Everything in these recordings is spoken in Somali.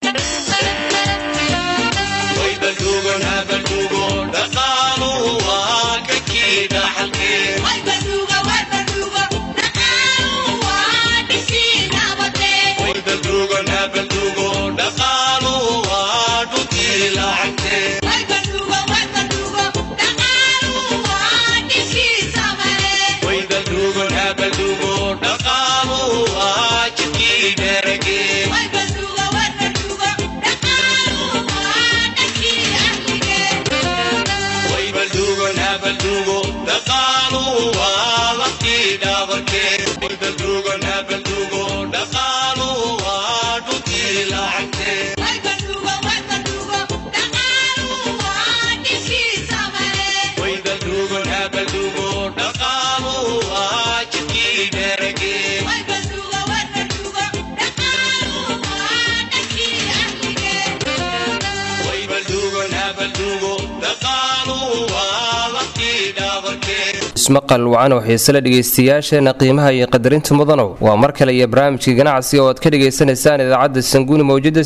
ismaqal wacan oo xiisele dhegaystayaasheena qiimaha iyo qadarinta mudanow waa mar kale iyo barnaamijkii ganacsiga oo aad ka dhagaysanaysaan idaacadda sanguuni mawjada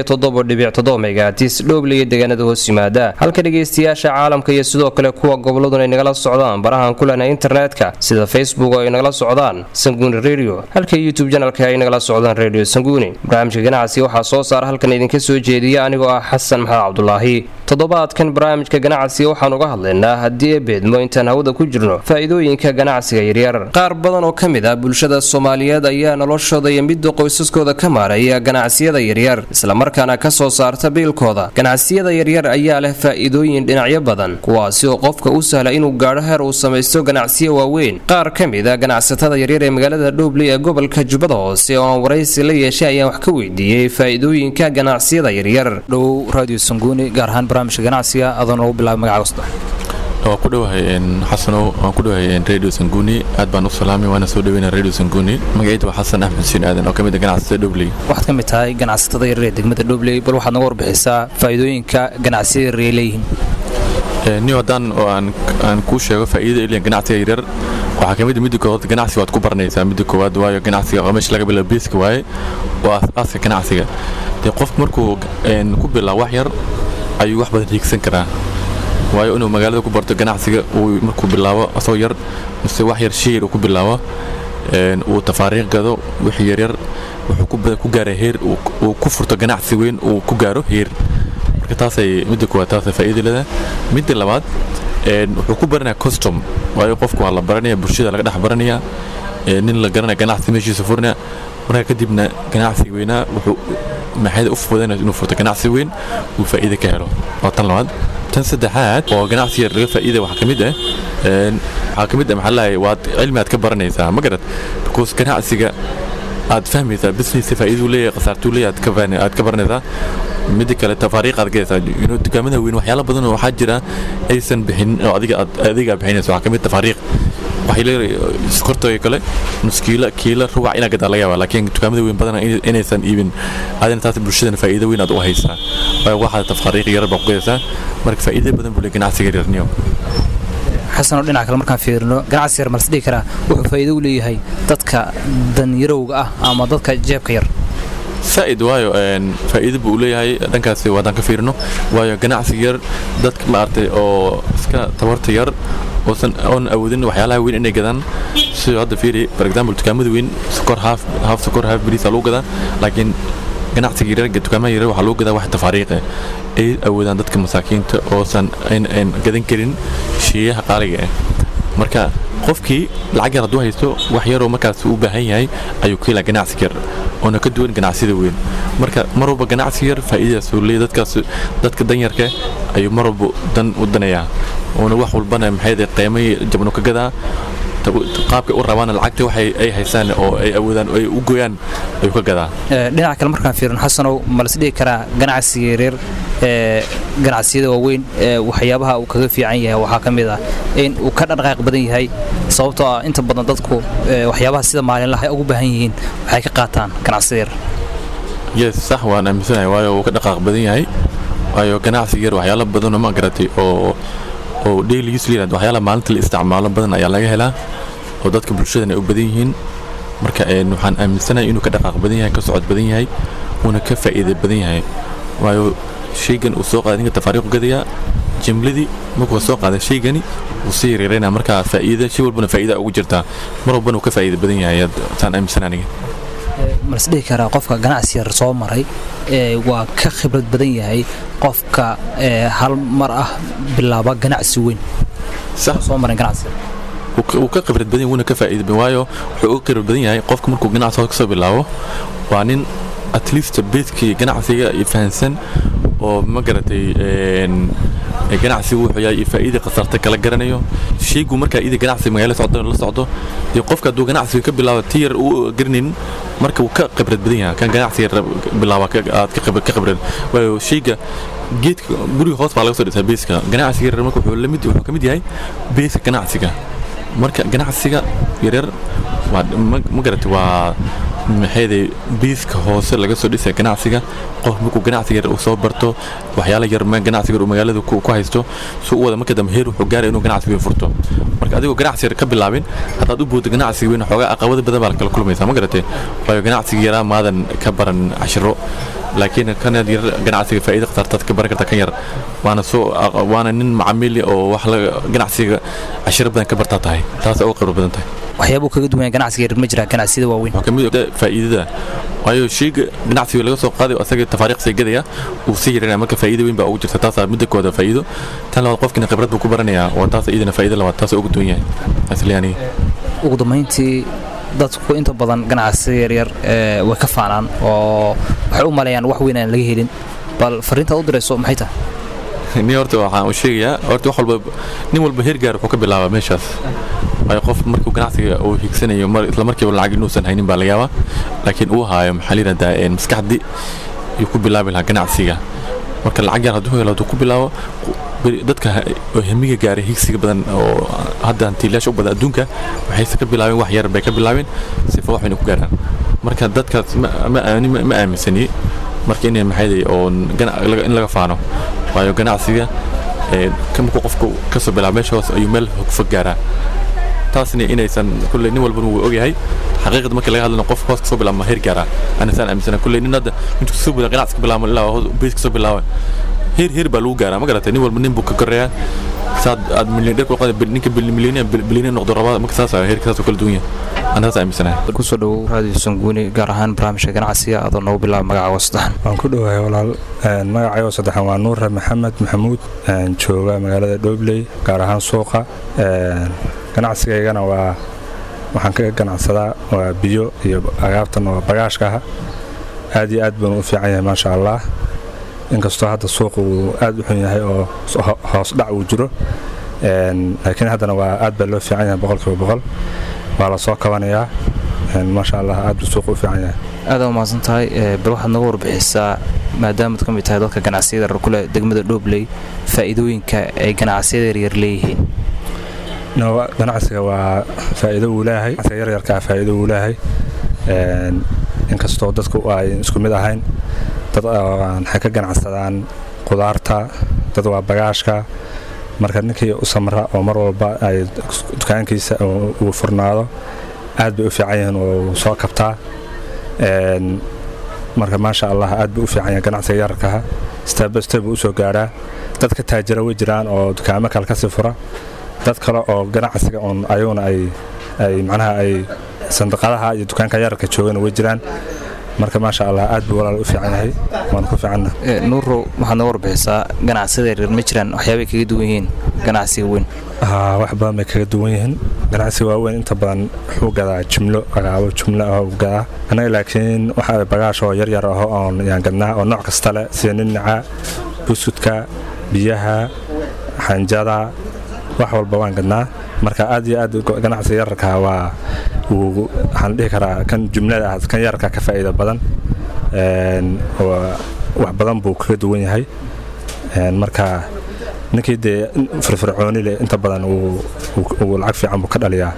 megatis dhooble iyo deegaanada hoos yimaada halka dhegaystayaasha caalamka iyo sidoo kale kuwa goboladun ay nagala socdaan barahan ku lehna internetka sida facebook oo ay nagala socdaan sanguuni redio halka youtube janalka ay nagala socdaan redio sanguuni barnaamijka ganacsiga waxaa soo saara halkan idinka soo jeediya anigoo ah xasan maxamed cabdulaahi toddobaadkan barnaamijka ganacsiga waxaan uga hadlaynaa haddii ee beedmo intaan hawada ku jirno faa'iidooyinka ganacsiga yaryar qaar badan oo ka mid ah bulshada soomaaliyeed ayaa noloshooda iyo midda qoysaskooda ka maaraya ganacsiyada yaryar islamarkaana ka soo saarta biilkooda ganacsiyada yaryar ayaa leh faa'iidooyin dhinacyo badan kuwaasi oo qofka u sahla inuu gaadho heer uu samaysto ganacsiyo waaweyn qaar ka mid a ganacsatada yaryar ee magaalada dhoobley ee gobolka jubbada hoose oo aan waraysi la yeeshay ayaan wax ka weydiiyey faa'iidooyinka ganacsiyada yaryar dhow radio sanguuni gaar ahaan barnaamijka ganacsiga adoon ugu bilaabay magacaagosta waa ku dhowahay xasanow waan ku dhowahay radio sanguuni aad baan u salaamay waana soo dhaweyna radio sanguuni magacayda waa xasan axmed xuseen aadan oo ka mid a ganacsatada dhobley waxaad ka mid tahay ganacsatada yaryar ee degmada dhobley bal waxaad naga warbixisaa faa'iidooyinka ganacsiyada yaryar ay leeyihiin niyo haddaan oo aan kuu sheego faa'iidada eliyan ganacsiga yaryar waxaa ka mid a midda koowaad ganacsiga waad ku baranaysaa midda koowaad waayo ganacsiga oo meesha laga bilaabo beeska waaye waa aas-aaska ganacsiga dee qofku markuu ku bilaabo wax yar ayuu wax badan hiigsan karaa waayo inuu magaalada ku barto ganacsiga uu markuu bilaabo asoo yar mise wax yar shiyar uu ku bilaabo uu tafaariiq gado wixii yaryar wuxuu ku gaara heer uu ku furto ganacsi weyn uu ku gaaro heer marka taasay midda koowaad taasay faa'iida leedahay midda labaad wuxuu ku baranaya custom waayo qofku waa la baranaya bulshada laga dhex baranaya nin la garanaya ganacsi meeshiisa furinaya marka kadibna ganacsiga weynaa wuxuu maxayda u fudanaya inuu furto ganacsi weyn uu faa'iida ka helo waa tan labaad tan saddexaad oo ganacsiga laga faa'iida waxaa ka mid ah waxaa ka mid ah maxaa lahay waad cilmi aad ka baranaysaa ma garad because ganacsiga aad fahmaysaa business faa'iiduu leeyahay khasaartuu leeyahay aad ka baranaysaa midda kale tafaariiq aad gaysaa dukaamada weyn waxyaalo badan oo waxaa jira aysan bixin oo adiga aad adiga bixinayso waxaa ka mid tafaariiq waxay leedahay sokortooyo kale nus kiila kiila rubac inaa gadaa laga yaabaa laakiin dukaamada weyn badan inaysan iibin adina taas bulshadana faa'iido weyn aad u haysaa waayo waxaad tafaariiq yarar baa ku gadaysaa marka faa'iido badan buu le ganacsiga yarniyo xasanoo dhinaca kale markaan fiirino ganacsi yar malse dhihi karaa wuxuu faa'iido u leeyahay dadka danyarowga ah ama dadka jeebka yar saa'id waayo faa'iido buu u leeyahay dhankaasi waadaan ka fiirino waayo ganacsiga yar dadka maaragtay oo iska tabarta yar oosan oon awoodin waxyaalaha weyn inay gadaan sidoo hadda fiiri for example dukaamada weyn sokor haaf haaf sokor haaf bariis lagu gadaa laakiin ganacsiga yaryar dukaamada yaryar waxaa lagu gadaa wax tafaariiq ah ay awoodaan dadka masaakiinta oosan aan gadan karin sheeyaha qaaliga ah marka qofkii lacag yar hadduu haysto wax yaroo markaas u baahan yahay ayuu ka helaa ganacsiga yar oona ka duwan ganacsida weyn marka mar walba ganacsi yar faa'iidadaas uu leeyahay dadkaas dadka danyarka ayuu mar walba dan u danayaa oona wax walbana maxay qiimay jabno ka gadaa qaabkay u rabaan lacagta waxay ay haysaan oo ay awoodaan oo ay u gooyaan ayuu ka gadaa dhinaca kale markaan fiirino xasanow ma las dhihi karaa ganacsiga yaryar ee ganacsiyada waaweyn ee waxyaabaha uu kaga fiican yahay waxaa ka mid ah in uu ka dhaqaaq badan yahay sababtoo ah inta badan dadku waxyaabaha sida maalinlaha ay ugu baahan yihiin waxay ka qaataan ganacsida yar yes sax waan aaminsanahay waayo uu ka dhaqaaq badan yahay waayo ganacsiga yar waxyaalo badanoo ma garatay oo oo daily use layirahdo waxyaalaha maalinta la isticmaalo badan ayaa laga helaa oo dadka bulshadana ay u badan yihiin marka waxaan aaminsanahay inuu ka dhaqaaq badan yahay ka socod badan yahay wuuna ka faa'iida badan yahay waayo shaygan uu soo qaaday ninka tafaariiqu gadayaa jimladii markuu soo qaaday shaygani wuu sii yareeraynaa markaa faa'iida shay walbana faa'iida ugu jirtaa mar walbana uu ka faa'iida badan yahay taan aaminsan aniga malas dhihi karaa qofka ganacsi yar soo maray waa ka khibrad badan yahay qofka hal mar ah bilaaba ganacsi weyn soo maray ganacsi wuu ka khibrad badan yahay wuuna ka faa'iida badan waayo wuxuu uga khibrad badan yahay qofka markuu ganacsi kasoo bilaabo waa nin at least beedkii ganacsiga fahansan oo ma garatay ganacsigu wuxuu yahay faa'iida khasarta kala garanayo shaygu markaa ida ganacsiga magaala socdo la socdo dee qofka hadduu ganacsiga ka bilaabo ti yar uu garanaynin marka wuu ka khibrad badan yahay kan ganacsiga bilaaba aad ka khibrad waayo shayga geedka guriga hoos baa laga soo dhisaa beeska ganacsiga yaryar marka wuxuu lamid wuxuu ka mid yahay beeska ganacsiga marka ganacsiga yaryar waa ma garatay waa maxayday biiska hoose laga soo dhisaya ganacsiga qof markuu ganacsiga yar uu soo barto waxyaala yar ganacsiga yar uu magaalada ku haysto suu u wada marka dambe heer wuxuu gaaraya inuu ganacsiga weyn furto marka adigoo ganacsi yar ka bilaabin haddaad u booddo ganacsiga weyn xoogaa caqabado badan baa kala kulmaysaa ma garatay waayo ganacsiga yaraa maadan ka baran cashiro laakiin kan yar ganacsiga faa'iida khatartaad ka baran karta kan yar waana soo waana nin macamiil oo wax ganacsiga cashiro badan ka bartaa tahay taas uga khibro badan tahay waxyaabuu kaga duwan ganacsiga yar ma jira ganacsiyada waaweyn waxaa kamid faa'iidada waayo shayga ganacsiga laga soo qaaday asaga tafaariiq say gadaya uu sii yaranaya marka faa'iida weyn baa ugu jirta taasaa midda kooda faa'iido tan labaad qofkina khibrad buu ku baranayaa waa taas iyadana faa'iida labaad taas ugu duwan yahay asliyaaniga ugu dambayntii dadku inta badan ganacsiga yaryar way ka faanaan oo waxay u maleeyaan wax weyn aan laga helin bal fariintaad u dirayso maxay tahay ni horta waxaan u sheegayaa horta wax walba nin walba heer gaar wuxuu ka bilaabaa meeshaas waayo qof markuu ganacsiga uu higsanayo isla markiiba lacag inuusan haynin baa laga yaabaa laakiin uu haayo maxaa la yidhahdaa maskaxdii ayuu ku bilaabi lahaa ganacsiga marka lacag yar hadduu helo hadduu ku bilaabo dadka hamiga gaaray higsiga badan oo hadda hantiilayaasha u badan adduunka waxayse ka bilaabeen wax yar bay ka bilaabeen sifa wax wayna ku gaaraan marka dadkaas ma aaminsani marka inay maxayday oo in laga faano waayo ganacsiga markuu qofku kasoo bilaabo meesha hoos ayuu meel fog gaaraa taasna inaysan kulley nin walbana wuu ogyahay xaqiiqda markii laga hadlana qof hoos kasoo bilaabo heer gaaraa anasaan aaminsana kulley nin hadda intuu kasoo bilaabo ganacsi ka bilaabo ilaa bees kasoo bilaabo heer heer baa lagu gaaraa ma garatay nin walba nin buu ka koreeyaa saad aad milyaneer ku qada ninka milyaneer bilyaneer noqdo rabaa marka saas heerka saas kala duwan yahay anaa saas aaminsanahay kusoo dhowow raadiyo sanguuni gaar ahaan barnaamijka ganacsiga adoo noogu bilaaba magacaaga saddexan waan ku dhowahay walaal magacaygo saddexan waa nuure maxamed maxamuud jooga magaalada dhobley gaar ahaan suuqa ganacsigaygana waa waxaan ka ganacsadaa waa biyo iyo agaabtan oo bagaashka ah aad iyo aad baan u fiican yahay maasha allah inkastoo hadda suuqa uu aad u xun yahay oo hoos dhac uu jiro laakiin haddana waa aad baa loo fiican yahay boqolkiiba boqol waa la soo kabanayaa maasha allah aad buu suuqa u fiican yahay aad u mahadsan tahay bal waxaad naga warbixisaa maadaamaad ka mid tahay dadka ganacsiyada yarar kule degmada dhobley faa'iidooyinka ay ganacsiyada yaryar leeyihiin ganacsiga waa faa'iido uu leeyahay yaryarkaa faa'iido uu leeyahay inkastoo dadku ay isku mid ahayn dad waxay ka ganacsadaan qudaarta dad waa bagaashka marka ninkii u samra oo mar walba ay dukaankiisa uu furnaado aad bay u fiican yihiin oo soo kabtaa marka maasha allah aad buu u fiican yahay ganacsiga yararkaha stebsteb buu usoo gaadhaa dad ka taajira way jiraan oo dukaamo kale kasii fura dad kale oo ganacsiga oon ayaguna ay ay macnaha ay sandiqadaha iyo dukaanka yararka joogana way jiraan marka maasha allah aad buu walaal u fiican yahay waan ku fiicanna nuuro waxaad noo warbixisaa ganacsiyada yaryar ma jiraan waxyaabay kaga duwan yihiin ganacsiga weyn wax badan bay kaga duwan yihiin ganacsiga waaweyn inta badan wuxuu gadaa jumlo agaabo jumlo ah uu gadaa annaga laakiin waxa bagaash oo yaryar aho oon yaan gadnaa oo nooc kasta leh sida ninaca buskudka biyaha xanjada wax walba waan gadnaa marka aad iyo aad ganacsiga yararka waa waxaan dhihi karaa kan jumlada ah kan yararka ka faa'iida badan wax badan buu kaga duwan yahay marka ninkii dee firfircooni leh inta badan uu lacag fiican buu ka dhaliyaa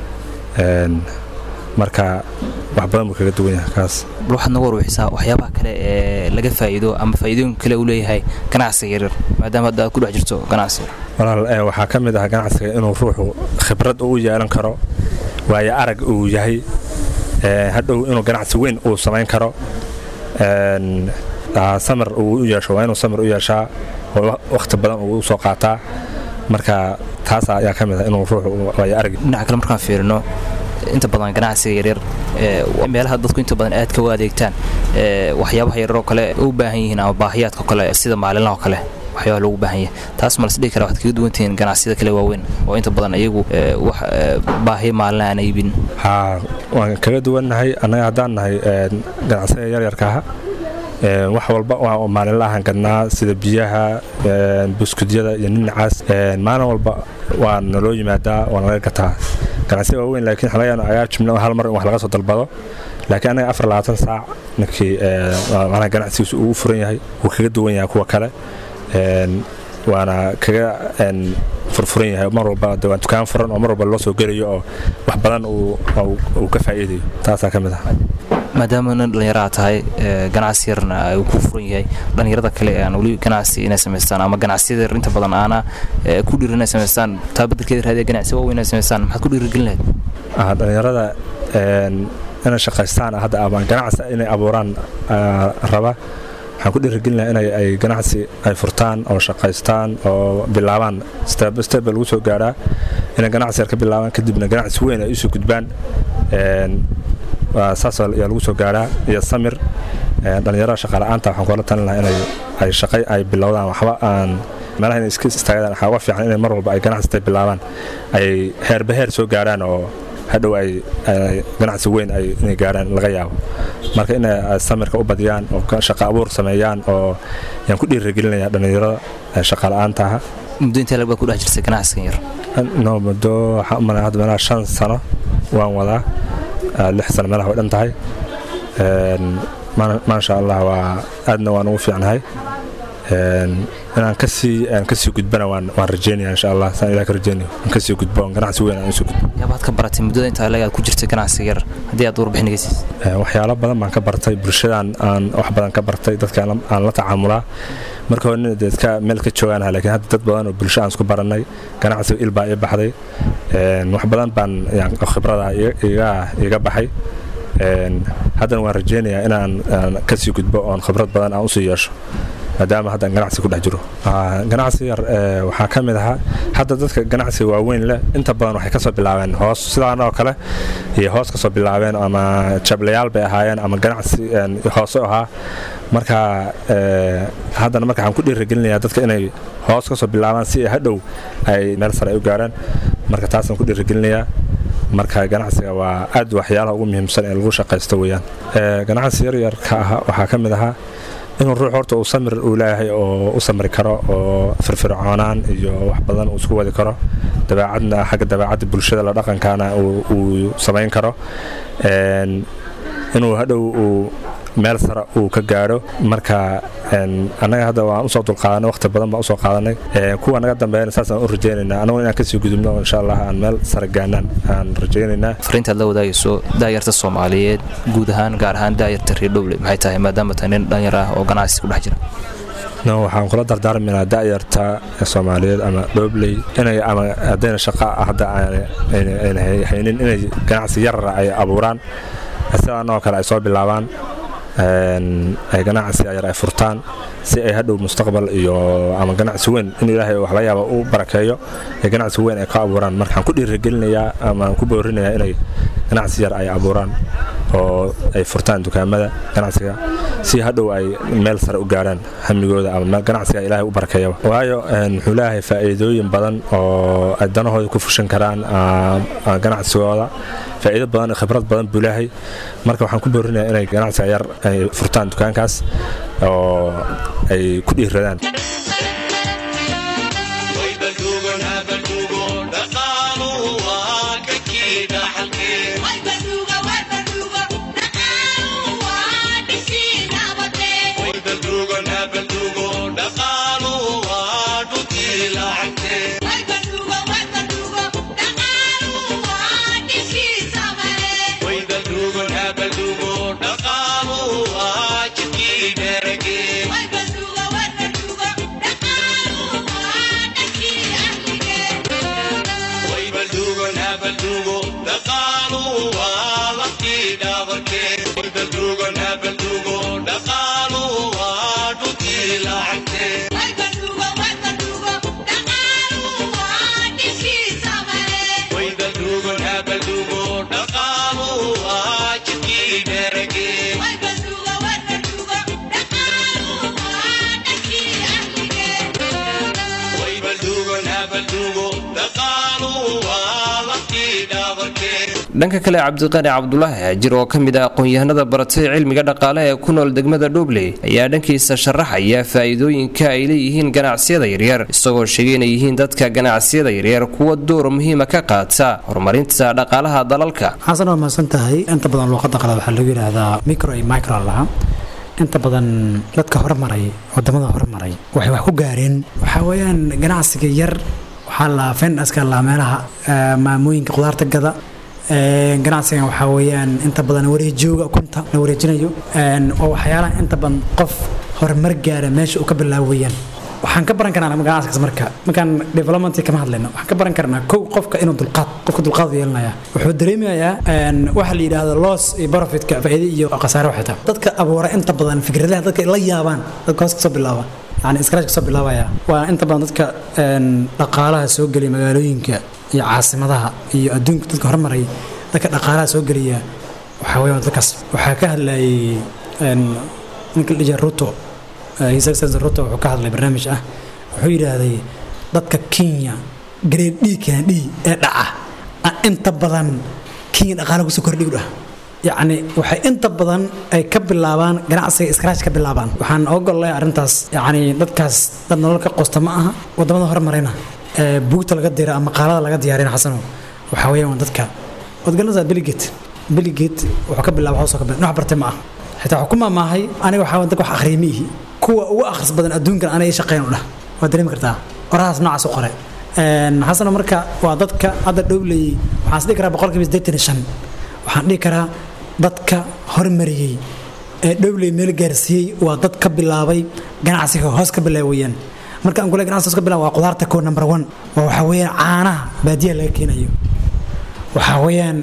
marka wax badan buu kaga duwan yahay kaas bal waxaad naga warbixisaa waxyaabaha kale ee laga faa'iido ama faa'iidooyin kale uu leeyahay ganacsiga yaryar maadaama hadda aad ku dhex jirto ganacsiga walaal waxaa ka mid ah ganacsiga inuu ruuxu khibrad u yeelan karo waayo arag uu yahay hadhow inuu ganacsi weyn uu samayn karo samir uu u yeesho waa inuu samir u yeeshaa oo wakhti badan uu soo qaataa marka taas ayaa ka mid ah inuu ruuxu waayo argi dhinaca kale markaan fiirino inta badan ganacsiga yaryar meelaha dadku inta badan aad ka u adeegtaan waxyaabaha yaryaroo kale u baahan yihiin ama baahiyaadka kale sida maalinlaha kale waxyaaba loogu baahan yahay taas ma lasdhihi kara waxaad kaga duwantihiin ganacsiyada kale waaweyn oo inta badan iyagu wax baahiya maalina aan iibin haa waan kaga duwannahay annaga haddaan nahay ganacsiga yaryarka aha wax walba waa maalinla ahaan gadnaa sida biyaha buskudyada iyo ninacaas maalin walba waa naloo yimaadaa waa nalaga gataa ganacsiga waaweyn laakiin xalayan ayaa jimna hal mar in wax laga soo dalbado laakiin anaga afar labaatan saac ninkii macnaha ganacsigiisu uu furan yahay wuu kaga duwan yahay kuwa kale waana kaga furfuran yahay mar walba waan dukaan furan oo mar walba loo soo gelayo oo wax badan uu ka faa'iidayo taasaa ka mid ah maadaama nin dhallinyaraha tahay ganacsi yarna uu ku furan yahay dhallinyarada kale aan weli ganacsi inay samaystaan ama ganacsiyada yar inta badan aana ku dhiirin inay samaystaan taa beddelkeeda raadiya ganacsi waaweyn inay samaystaan maxaad ku dhiirigelin lahayd dhallinyarada inay shaqaystaan hadda ama ganacsi inay abuuraan raba waxaan ku dhiirigelinaha inay ay ganacsi ay furtaan oo shaqaystaan oo bilaabaan step step lagu soo gaaraa inay ganacsi yar ka bilaabaan kadibna ganacsi weyn ay usoo gudbaan saas ayaa lagu soo gaaraa iyo samir dhallinyarada shaqaala'aanta waxaan kula talin lahaa inay ay shaqay ay bilowdaan waxba aan meelaha inay iska istaagadaan waxaa uga fiican inay mar walba ay ganacsi bilaabaan ay heerba heer soo gaaraan oo hadhow ay ganacsi weyn ay inay gaaraan laga yaabo marka inay samirka u badiyaan oo shaqo abuur sameeyaan oo yaan ku dhiirigelinaya dhallinyarada shaqaala'aanta aha muddo intee lag baad ku dhex jirtay ganacsigan yar no muddo waxaa umaleya hadda meelaha shan sano waan wadaa lix sano meelaha way dhan tahay maasha allah waa aadna waan ugu fiicnahay inaan kasii aan kasii gudbana waan waan rajeynaya insha allah saan ilaah ka rajeynayo aan kasii gudbo aan ganacsi weyn aan usoo gudbo yaabaad ka baratay muddada intaa leeg aad ku jirtay ganacsiga yar haddii aad warbixin iga siisid waxyaalo badan baan ka bartay bulshadaan aan wax badan ka bartay dadka aan la tacaamulaa marka hore nin dadka meel ka joogaanaha lakiin hadda dad badan oo bulsho aan isku barannay ganacsiga il baa ii baxday wax badan baan khibrada iga baxay haddana waan rajeynayaa inaan kasii gudbo oon khibrad badan aan usii yeesho maadaama haddaan ganacsi ku dhex jiro ganacsi yar waxaa ka mid ahaa hadda dadka ganacsiga waaweyn leh inta badan waxay kasoo bilaabeen hoos sidaan oo kale iyo hoos kasoo bilaabeen ama jablayaal bay ahaayeen ama ganacsi hoose ahaa marka haddana marka waxaan ku dhiirigelinayaa dadka inay hoos kasoo bilaabaan si ay hadhow ay meel sare ay u gaaraan marka taasaan ku dhiirigelinayaa marka ganacsiga waa aad waxyaalaha ugu muhiimsan ee lagu shaqaysto weeyaan ganacsi yaryarka ah waxaa ka mid ahaa inuu ruux horta uu samir uu leeyahay oo u samri karo oo firfircoonaan iyo wax badan uu isku wadi karo dabeecadna xagga dabeecadda bulshada la dhaqankaana uu samayn karo inuu hadhow uu meel sare uu ka gaadho marka annaga hadda waan usoo dulqaadanay waqti badan baan usoo qaadanay kuwa naga dambeeyana saasaan u rajaynaynaa annaguna inaan kasii gudubno insha allah aan meel sare gaanaan aan rajaynaynaa fariintaad la wadaagayso daayarta soomaaliyeed guud ahaan gaar ahaan daayarta reer dhowle maxay tahay maadaama tahay nin dhalinyar ah oo ganacsi ku dhex jira no waxaan kula dardaarmaynaa da'yarta soomaaliyeed ama dhoobley inay ama haddayna shaqa hadda ayna haynin inay ganacsi yarara ay abuuraan sidaanoo kale ay soo bilaabaan ay ganacsi yar ay furtaan si ay hadhow mustaqbal iyo ama ganacsi weyn in ilaahay wax laga yaaba u barakeeyo ee ganacsi weyn ay ka abuuraan marka waxaan ku dhiirigelinayaa ama ku boorinayaa inay ganacsi yar ay abuuraan oo ay furtaan dukaamada ganacsiga si hadhow ay meel sare u gaaraan hamigooda ama ganacsiga ilaahay u barakeeyaba waayo wuxuu leeyahay faa'iidooyin badan oo ay danahooda ku fushan karaan ganacsigooda faa'iido badan khibrad badan buu leeyahay marka waxaan ku boorinayaa inay ganacsiga yar ay furtaan dukaankaas oo ay ku dhiiradaan dhanka kale cabdiqani cabdulaahi haajir oo ka mid ah aqoon-yahanada baratay cilmiga dhaqaalaha ee ku nool degmada dhobley ayaa dhankiisa sharaxaya faa'iidooyinka ay leeyihiin ganacsiyada yaryar isagoo sheegay inay yihiin dadka ganacsiyada yaryar kuwa door muhiima ka qaata horumarinta dhaqaalaha dalalka xasan waa mahadsan tahay inta badan luuqada qalaad waxaa lagu yidhaahdaa micro iyo micro lahaa inta badan dadka hormaray wadamada hormaray waxay wax ku gaareen waxaa weeyaan ganacsiga yar waxaa la fendaska la meelaha maamooyinka qudaarta gada ganacsigan waxaa weeyaan inta badan wareejooga ukunta la wareejinayo oo waxyaalaha inta badan qof horumar gaara meesha uu ka bilaabo weeyaan waxaan ka baran karnaa ganacsigaas marka markaan development kama hadlayno waxaan ka baran karnaa kow qofka inuu dulqaad qofka dulqaad yeelanaya wuxuu dareemayaa waxa la yidhaahdo loss iyo profitka faa'iido iyo khasaare waxay tahay dadka abuura inta badan fikradaha dadka la yaabaan dadka hoos kasoo bilaaba yani scratch kasoo bilaabaya waa inta badan dadka dhaqaalaha soo geliya magaalooyinka iyo caasimadaha iyo adduunka dadka hormaray dadka dhaqaalaha soo geliya waxaa weeyaan dadkaas waxaa ka hadlayay ninka la dhijiya ruto his excellency ruto wuxuu ka hadlay barnaamij ah wuxuu yidhaahday dadka kenya grade d kenya d ee dhaca inta badan kenya dhaqaala kusoo kordhigu dhah yacni waxay inta badan ay ka bilaabaan ganacsiga scratch ka bilaabaan waxaan ogolay arrintaas yacni dadkaas dad nolol ka qosta ma aha wadamada horumarayna ee buugta laga dira ama qaalada laga diyaarina xasano waxaa weeyaan waa dadka waad garanaysaa biligate biligate wuxuu ka bilaaba hoosoo ka bilaaba wax bartay ma aha xitaa wuxuu ku maamaahay aniga waxaa dadka wax akhriya ma ihi kuwa ugu akhris badan adduunkan aniga ii shaqeyn u dhah waad dareemi kartaa orahaas noocaas u qore xasano marka waa dadka hadda dhowleyey waxaan is dhihi karaa boqolkiiba siddeetan iyo shan waxaan dhihi karaa dadka hormariyey ee dhowley meel gaarsiiyey waa dad ka bilaabay ganacsiga hoos ka bilaawayaan marka aan kule ganacsiga hoos ka bilaab waa qudaarta koo number one waa waxaa weeyaan caanaha baadiyaha laga keenayo waxaa weeyaan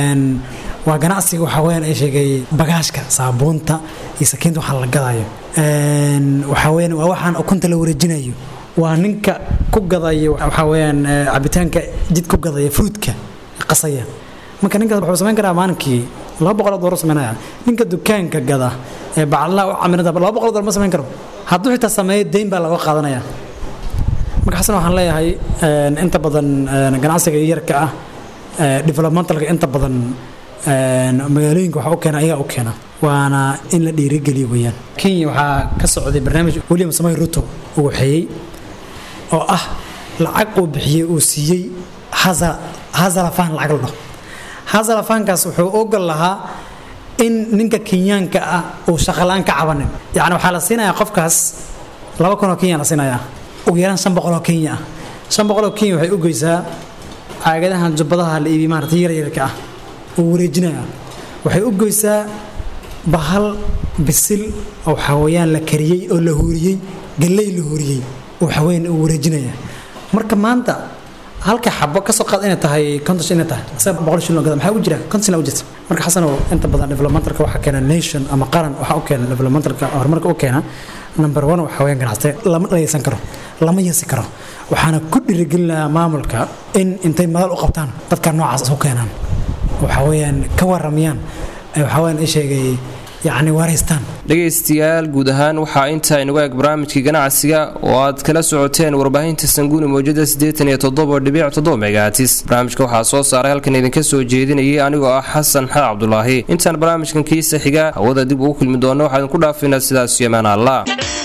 waa ganacsiga waxaa weeyaan ay sheegay bagaashka saabuunta iyo sakiinta waxaa la gadayo waxaa weeyaan waa waxaan ukunta la wareejinayo waa ninka ku gadaya waxaa weeyaan cabitaanka jid ku gadaya fruitka qasaya marka ninkaas wuxuu samayn karaa maalinkii laba boqol oo doolar samaynaya ninka dukaanka gada ee bacalaha u camirada laba boqol oo doolar ma samayn karo hadduu xitaa sameeyo deyn baa laga qaadanaya marka xasan waxaan leeyahay inta badan ganacsiga yarka ah developmentalka inta badan magaalooyinka waxa u keena ayagaa u keena waana in la dhiirigeliyo weeyaan kenya waxaa ka socday barnaamij william samay ruto uu waxeeyey oo ah lacag uu bixiyey uu siiyey hazalafaan lacag la dhaho hazalafaankaas wuxuu ogol lahaa in ninka kenyaanka ah uu shaqalaan ka cabanin yacni waxaa la siinayaa qofkaas laba kun oo kenya la siinayaa ugu yaraan shan boqol oo kenya ah shan boqol oo kenya waxay u geysaa caagadahan jubbadaha la iibiy maarata yaryarka ah uu wareejinaya waxay u goysaa bahal bisil oo waxaa weeyaan la kariyey oo la huuriyey galley la huuriyey oo waxaa weeyaan uu wareejinaya marka maanta halka xabo kasoo qaad inay tahay konton inay tahay isaga boqol shilin oo gada maxaa u jira konton shilin u jirta marka xasan oo inta badan developmentalka waxaa keena nation ama qaran waxaa u keena developmentalka horumarka u keena number one waxaa weeyaan ganacsate lama dhaysan karo lama yeesi karo waxaana ku dhiirigelinayaa maamulka in intay madal u qabtaan dadka noocaas isu keenaan waxaa weeyaan ka waramayaan waxaa weeyaan i sheegay yacni wareystaan dhegaystayaal guud ahaan waxaa intaa inagu eg barnaamijkii ganacsiga oo aad kala socoteen warbaahinta sanguuni mawjada siddeetan iyo toddoba dhibic toddoba megahatis barnaamijka waxaa soo saaray halkan idinka soo jeedinayay anigoo ah xasan xaa cabdulaahi intaan barnaamijkan kiisa xiga hawada dib ugu kulmi doonno waxaa idinku dhaafaynaa sidaas yemaan allah